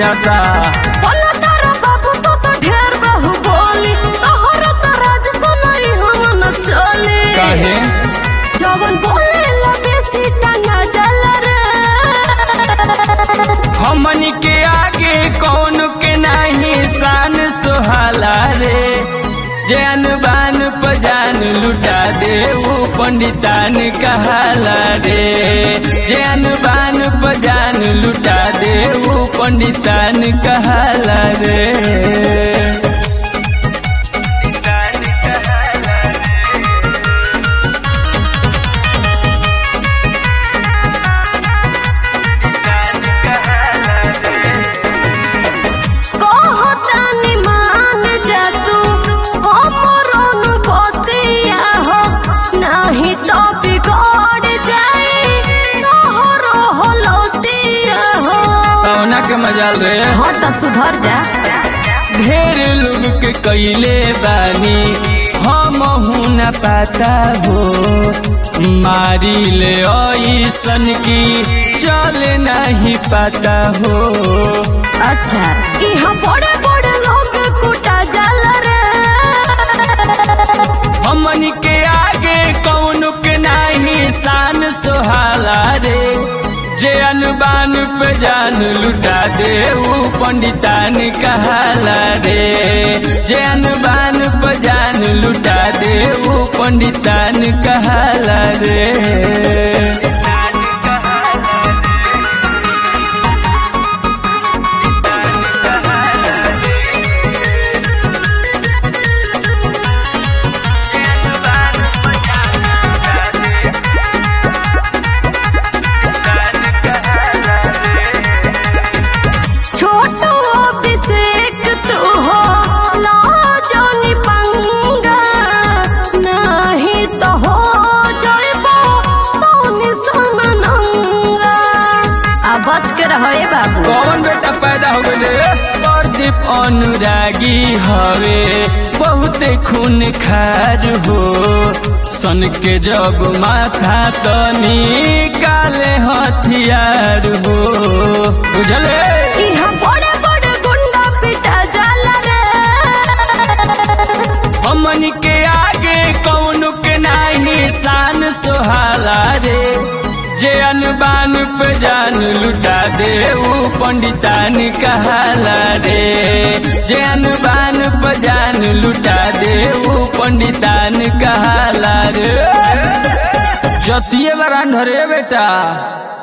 बुझाता बोला तारा बाबू तो तो ढेर बहु बोली तोहर तो राज सुनई हम न चले काहे जवन बोले ला बेसी टंगा चल रे हमनी के आगे कौन के नहीं शान सुहाला रे जैन बान पजान लुटा दे ऊ पंडितान कहाला रे जैन बान पजान लुटा दे ऊ पंडितान कहाला रे कहतानी मान जा तू हमर अनुभूतिया हो नाही तो बिगड़ जाई तोहर होलतिया हो कौना के मजाल रे हाँ तो सुधर जा ढेर लोग के कैले बानी हम न पाता हो मारी ले ऐसन की चल नहीं पाता हो अच्छा यहाँ बड़े बड़े लोग कुटा जल रे हमन के आगे कौन के नहीं शान सुहाला रे जे अनबान पे जान लुटा दे ऊ पंडितान कहाला रे जे अनबान पे जान लुटा दे ऊ पंडितान कहाला रे छोटू अभिषेक तू हो ला जानी पंगा नहीं तो हो जाइबो तोनी सुननंगा आ बच के रहो ए बाबू कौन बेटा पैदा हो गए प्रदीप अनुरागी हवे बहुत खून खार हो सन के जब माथा तनी काले हथियार हो बुझले यहाँ बड़े बड़े गुंडा पिटा जाला रे हमन के आगे कौन के नाही शान सुहाला रे जे अनबान पे जान लुटा दे ऊ पंडितान कहाला रे जे अनबान पे जान लुटा दे ऊ पंडितान कहाला रे जतिये बरान रे बेटा